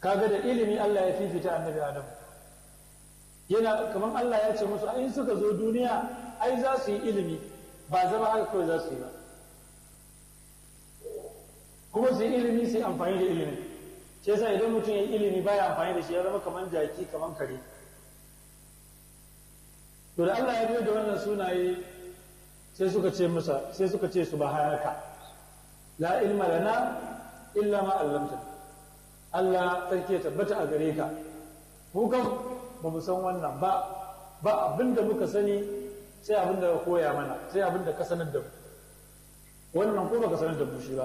kaga da ilimi Allah ya fifita annabi Adam yana kamar Allah ya ce musu in suka zo duniya ai za su yi ilimi ba zama haka kawai za su yi ba kuma su yi ilimi su yi amfani da ilimin shi yasa idan mutum ya yi ilimi baya amfani da shi ya zama kamar jaki kamar kare to da Allah ya biyo da wannan sunaye sai suka ce masa sai suka ce subhanaka la ilma lana illa ma 'allamtana Allah sarki ya tabbata a gare ka mu kan ba mu san wannan ba ba abinda muka sani sai abinda ka koya mana sai abinda ka sanar da mu wannan ko baka sanar da mu shi ba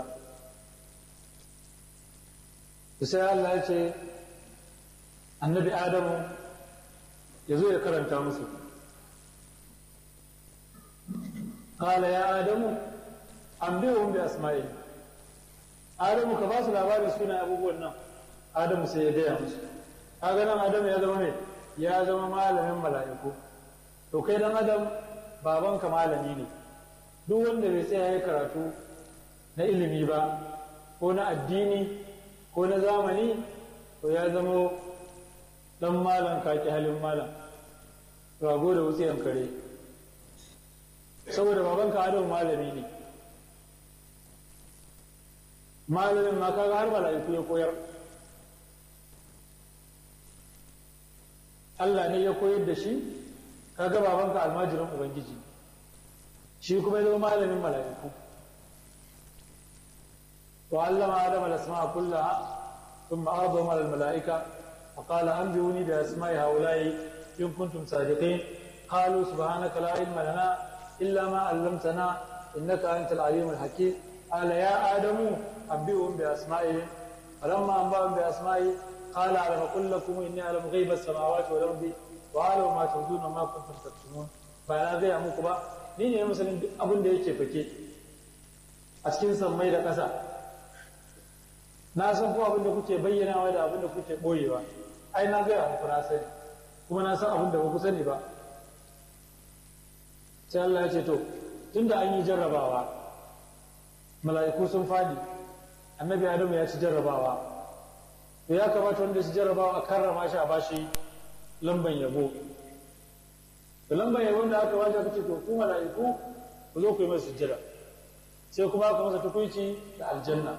sai Allah ya ce annabi Adamu ya zo ya karanta musu قال يا آدم أنبئهم بأسمائهم آدم كباس labarin suna abubuwan nan Adamu sai ya gaya musu kaga nan Adamu ya zama me ya zama malamin mala'iku to kai dan Adam babanka malami ne duk wanda bai tsaya ya karatu na ilimi ba ko na addini ko na zamani to ya zama dan malam kaki halin malam rago da wutsiyan kare saboda babanka Adamu malami ne malamin ma kaga har mala'iku ya koyar Allah ne ya koyar da shi kaga babanka almajirin ubangiji shi kuma ya zama malamin mala'iku wa allama adam al-asma'a kullaha thumma ardahum ala al-mala'ika wa qala anbi'uni bi asma'i ha'ula'i in kuntum sadiqin qalu subhanaka la ilma lana illa ma 'allamtana innaka antal alimul hakim قال يا آدم أنبئهم بأسمائهم فلما أنبأهم بأسمائهم قال ألم أقل لكم إني أعلم غيب السماوات والأرض وأعلم ما تبدون وما كنتم تكتمون فأنا gaya muku ba ni ne masanin duk abin da yake fake a cikin sammai da ƙasa na san ko abin da kuke bayyanawa da abin da kuke ɓoyewa ai na gaya muku na sani kuma na san abin da ba ku sani ba sai Allah ya ce to tunda an yi jarrabawa mala'iku sun fadi annabi adamu ya ci jarrabawa to ya kamata wanda su jarrabawa a karrama shi a bashi lamban yabo da lamban yabo da aka bashi aka ce to ku mala'iku ku zo ku yi masa sujjada sai kuma aka masa tukunci da aljanna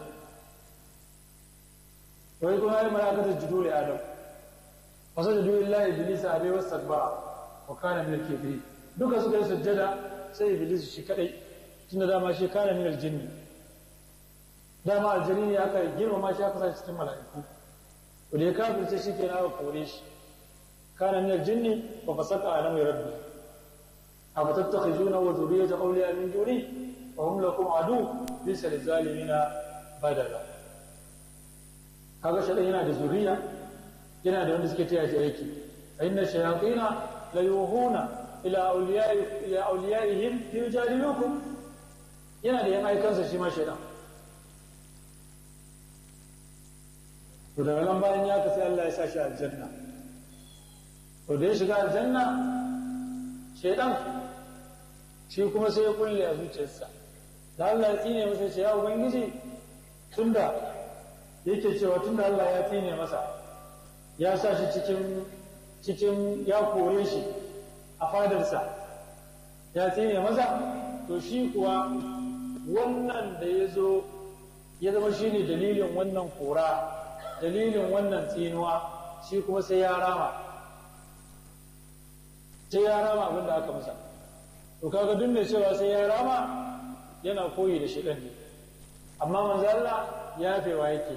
wai kuma ya malaka ta judu li adam wasu judu lillahi iblis a bai wasu takbara wa kana min al duka suka yi sujjada sai iblis shi kadai tunda dama shi kana min al-jinni dama aljani ne aka girmama shi aka sa cikin mala'iku to da ya kafirce shi kenan aka kore shi kana min aljinni fa fasaka ala mai rabbi afa tattakhizuna wa dhurriyyata awliya min duni wa hum lakum adu bisa lizalimina badala kaga shi yana da zuriya yana da wanda suke taya shi aiki fa inna shayatina la yuhuna ila awliya'i ila awliyaihim yujadilukum yana da yan aikansa shi ma shaidan to daga nan bayan ya ka sai Allah ya sa shi aljanna to da ya shiga aljanna shaidan shi kuma sai ya kulle a zuciyarsa da Allah ya tsine masa ce ya ubangiji tunda yake cewa tunda Allah ya tsine masa ya sa shi cikin cikin ya kore shi a fadarsa ya tsine masa to shi kuwa wannan da ya zo ya zama shi ne dalilin wannan kora dalilin wannan tsinuwa shi kuma sai ya rama sai ya rama abin da aka masa to kaga duk mai cewa sai ya rama yana koyi da shi ne amma manzo Allah ya fewa yake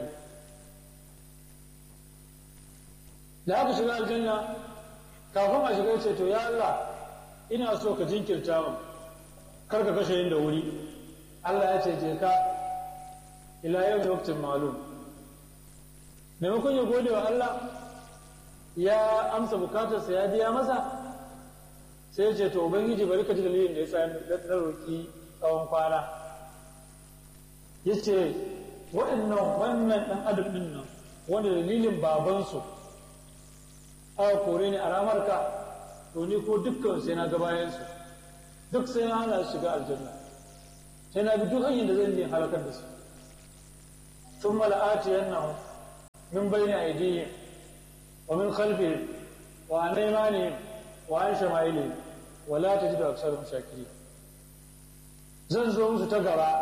da aka shiga aljanna kafin a shiga ce to ya Allah ina so ka jinkirta mu kar ka kashe yin da wuri Allah ya ce je ka ila yau da waktin malum maimakon ya gode wa Allah ya amsa bukatarsa ya biya masa sai ya ce to ubangiji bari ka ji dalilin da ya sa na roƙi tsawon kwana ya ce waɗannan wannan ɗan adam ɗin nan wanda dalilin babansu aka kore ni a ramarka to ni ko dukkan sai na ga bayansu duk sai na hana su shiga aljanna sai na bi duk hanyar da zan yi halakar da su sun mala'ati yannahu min bayni aydihim wa min khalfihim wa an aymanihim wa an shama'ilihim wa la tajidu aktharahum shakirin zan zo musu ta gaba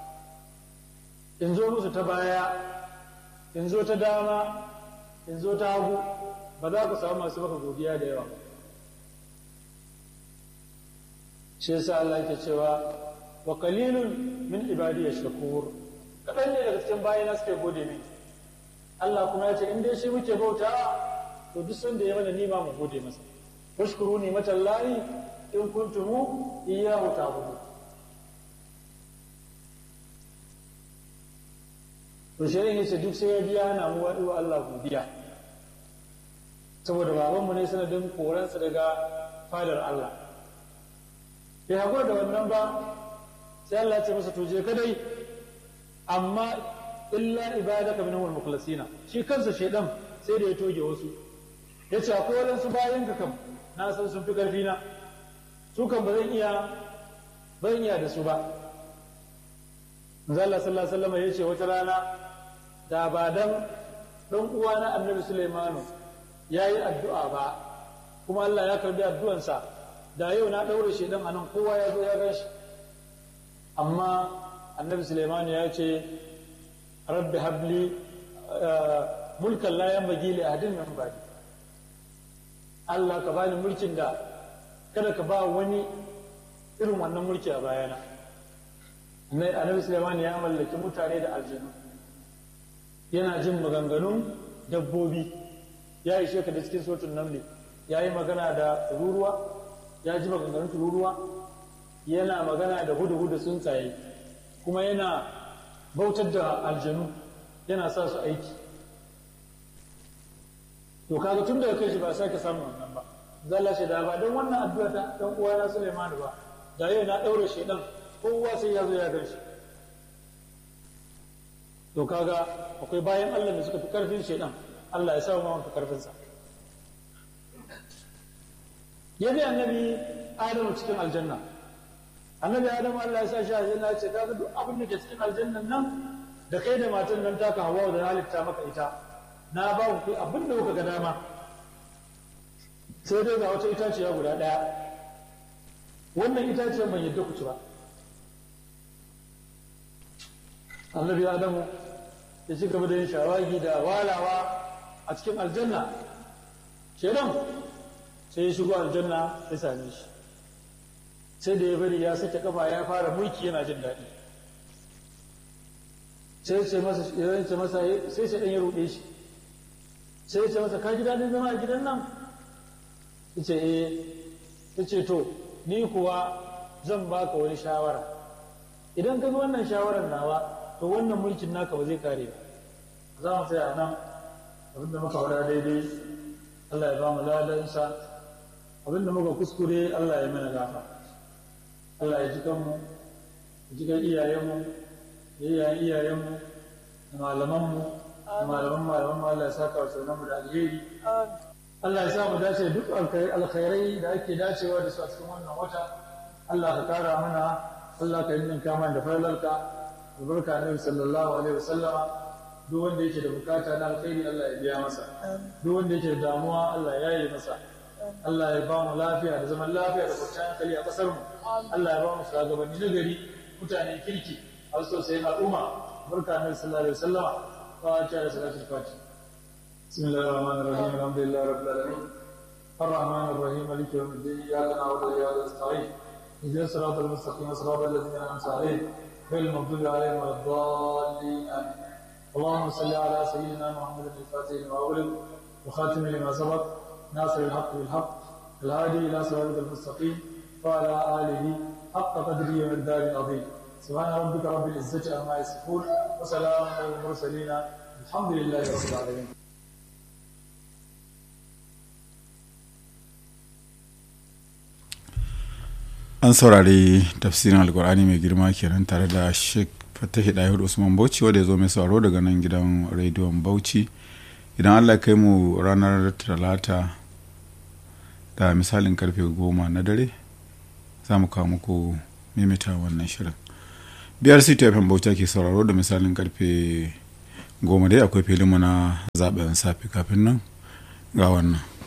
in zo musu ta baya in zo ta dama in zo ta hagu ba za ku samu masu maka godiya da yawa shi yasa Allah yake cewa wa qalilun min ibadiy shakur kadan ne daga cikin bayina suke gode min Allah kuma ya ce in dai shi muke bauta to duk sanda ya mana nima mu gode masa washkuru ni matallahi in kuntum iyyahu ta'budun to shirin yace duk sai ya biya na mu wa Allah godiya saboda babanmu ne sanadin koransa daga fadar Allah bai haƙura da wannan ba sai Allah ya ce masa to je kadai amma illa ibadaka minhum al-mukhlasina shi kansa shedan sai da ya toge wasu yace akwai wadansu bayan ka kam na san sun fi karfi na su kan ba zan iya ban iya da su ba manzo Allah sallallahu alaihi wasallam yace wata rana da ba dan dan uwana Annabi Sulaimanu yayi addu'a ba kuma Allah ya karbi addu'ansa da yau na ɗaure shi dan anan kowa ya zo ya gan shi amma annabi suleiman ya ce rabbi habli mulkan la yanbaghi li ahadin min ba'di Allah ka bani mulkin da kada ka ba wani irin wannan mulki a bayana annabi suleiman ya mallaki mutane da aljanu yana jin maganganun dabbobi ya ishe ka da cikin sotun namli ya yi magana da tururuwa ya ji maganganun tururuwa yana magana da hudu-hudu tsuntsaye kuma yana bautar da aljanu yana sa su aiki to kaga tun daga kai shi ba sake samun wannan ba zalla shi da ba don wannan addu'a ta dan uwana Sulaiman ba da yau na daure shi dan kowa sai ya zo ya gan shi to kaga akwai bayan Allah da suka fi karfin shedan Allah ya sa mu mafi karfin sa ya bi annabi Adamu cikin aljanna annabi Adamu Allah ya sa shi aljanna ya ce kaga duk abin da ke cikin aljannan nan da kai da matan nan taka hawa da halitta maka ita na ba ku abin da kuka ga dama sai dai ga wata itaciya guda ɗaya wannan itaciyar ban yadda ku ci ba annabi adamu ya ci gaba da yin shawagi da walawa a cikin aljanna shedan sai ya shigo aljanna ya same shi sai da ya bari ya sake kafa ya fara mulki yana jin daɗi sai ce masa ya ce masa sai sai dan ya ruɗe shi sai ya ce masa ka ji daɗin zama a gidan nan ya ce eh ya ce to ni kuwa zan baka wani shawara idan ka bi wannan shawarar nawa to wannan mulkin naka ba zai kare ba za mu tsaya nan abinda muka faɗa daidai Allah ya ba mu ladansa abinda muka kuskure Allah ya mana gafa Allah ya ji kanmu ya ji kan iyayenmu ya iyayen iyayenmu da malamanmu da malaman malaman Allah ya saka wa sunanmu da alheri Allah ya sa mu dace duk alkhairai da ake dacewa da su a cikin wannan wata Allah ka kara mana Allah ka yi min kama da falalarka albarka annabi sallallahu alaihi wasallam duk wanda yake da bukata na alkhairi Allah ya biya masa duk wanda yake da damuwa Allah ya yi masa Allah ya ba mu lafiya da zaman lafiya da kwanciyar hankali a kasar mu Allah ya ba mu shugabanni na gari mutane kirki a so sai al'umma barka annabi sallallahu alaihi wasallam fatiha da salatul fatiha بسم الله الرحمن الرحيم الحمد لله رب العالمين الرحمن الرحيم مالك يوم الدين اياك نعبد واياك نستعين اهدنا الصراط المستقيم صراط الذين انعمت عليهم غير المغضوب عليهم ولا الضالين امين اللهم صل على سيدنا محمد الفاتح لما أغلق وخاتم لما سبق ناصر الحق بالحق الهادي إلى صراط المستقيم وعلى آله حق قدره ومقدار عظيم سبحان ربك رب العزة عما يصفون وسلام على المرسلين الحمد لله رب العالمين an saurari tafsirin alkur'ani mai girma kenan tare da sheikh fatahi dahir usman bauchi wanda ya zo mai sauraro daga nan gidan rediyon bauchi idan allah kai mu ranar talata da misalin karfe goma na dare za mu kawo muku mimita wannan shirin biyar city fm bauchi ke sauraro da misalin karfe goma dai akwai filinmu na zaben safe kafin nan ga wannan